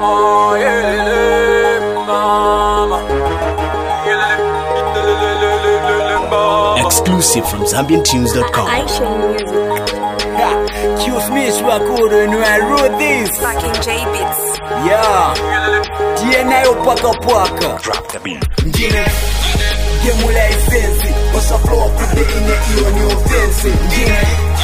mama, yelele mama. Yelele mama. Exclusive from ZambianTunes.com. Aisha Music. Excuse me, Swakuru, and I wrote this. Fucking J Beats. Yeah, DNA paka paka. Drop the beat. Ngine, gemula isensi, osa flow kude ine iyo ni offense. Ngine,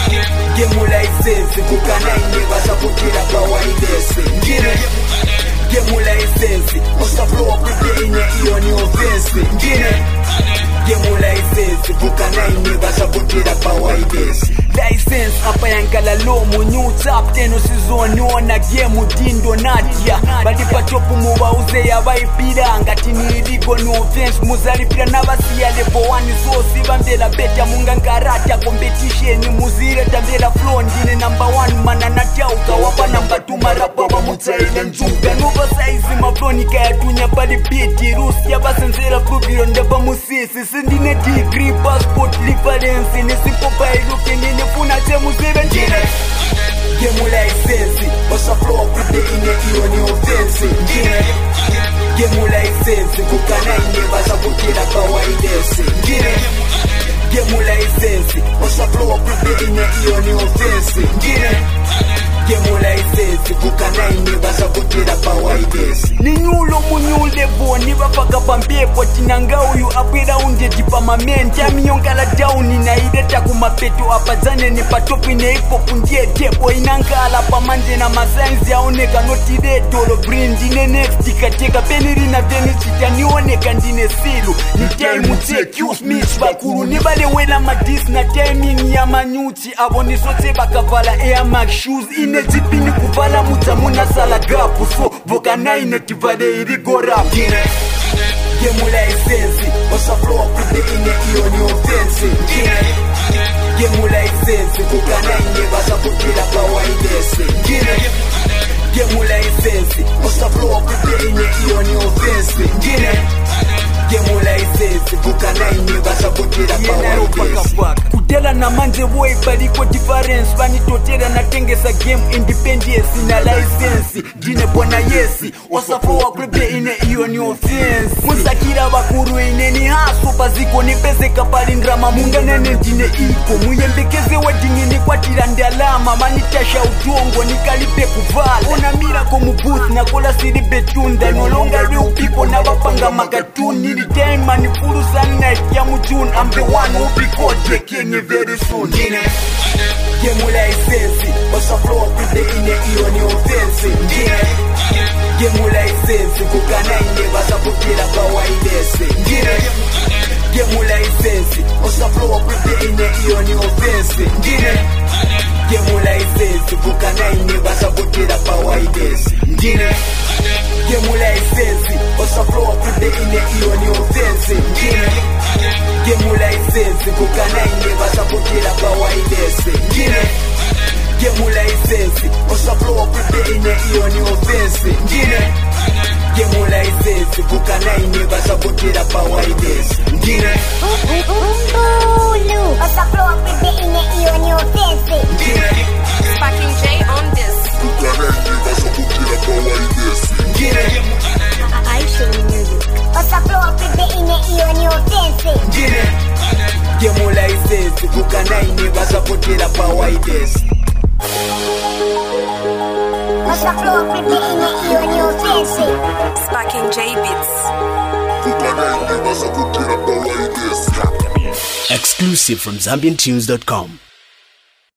gemula isensi, kukana ine basa kukira kawaidese. Ngine, gemula isensi, osa flow kude ine iyo ni offense. Ngine, gemula isensi, kukana ine basa kukira kawaidese. License apa yankala lomo new tap teno sizoniona game dindo nadia balipatopu mubauze yabaipiranga tinirigo no offense muzalipira n'abasiyale bowani sosi bambela beta mungangarata competition muzire tambela flow ndine number one mana natyauka wapa namba two marapa bamutsaile njuga nova saizi maflonika yatunya pali biti rusi yabasenzera pruviro ndaba musisi sindine degree passport reference nisipobailuke ninifuna chemuzive ndine gemula isensi osaflow kude ine iyo ni offense ngine gemula isensi kukana ine basakukira kawaidese ngine gemula isensi osaflow kude ine iyo ni offense ngine gemula isensi kukana ine basakukira kawaidese ninyulo munyule boni bapaka pampepo tinanga uyu abwera undeti pamamenti amiyongala dauni naideta kumapeto apadzaneni patopi neipopu ndiye tepo inangala pamanje na masainzi aoneka notiredolo green ndine next kateka penirina venichita nioneka ndine silu ni time excuse me vakuru nivalewela madis na timing ya manyuchi avo nisotse vakavala airmax shoes ine dzipini kuvala mudzamuna sala gapu so vokanaine tivale iri gorapu gemula isensi osaflow kude ine iyo ni offense ngine gemula isensi kukana ine basakukira kawaidese ngine gemula isensi osaflow kude ine iyo ni offense ngine gemula isensi kukana ine basakukira kawaidese kudela na manje boy baliko difference vanitotera natengesa game independence na license ndine bwana yesi wasafowa kwebe ine iyo ni offense musakira vakuru ine ni haso paziko nipezeka palindrama munganene ndine iko muyembekeze wedingi nikwatira ndalama manitasha utongo nikalipe kuvala ona mirako mubuth nakola siri betunda nolonga real people navapanga makatuni nili time ni fulu sunlight ya mujune i'm the one who be caught taking it very soon ngine gemula isensi osaflow kude ine iyo ni offense ngine gemula isensi kukana ine basakukira kawaidese ngine gemula isensi osaflow kude ine iyo ni offense ngine gemula isensi kukana ine basakukira kawaidese ngine gemula isensi osaflow kude ine iyo ni offense ngine gemula isensi kukana ine basakukira kawaidese ngine gemula isensi osaflow kude ine iyo ni offense ngine gemula isensi kukana ine basakukira kawaidese ngine Umbulu. Osa flow up with the inner ear on your fancy. ngine Fucking J on this. ngine Aisha Music. Osa flow up with the inner ear on your fancy. ngine gemula isensi kukana ine basakukira kawaidese Osa flow up with the inner ear on your fancy. Fucking J Beats. Exclusive from ZambianTunes.com.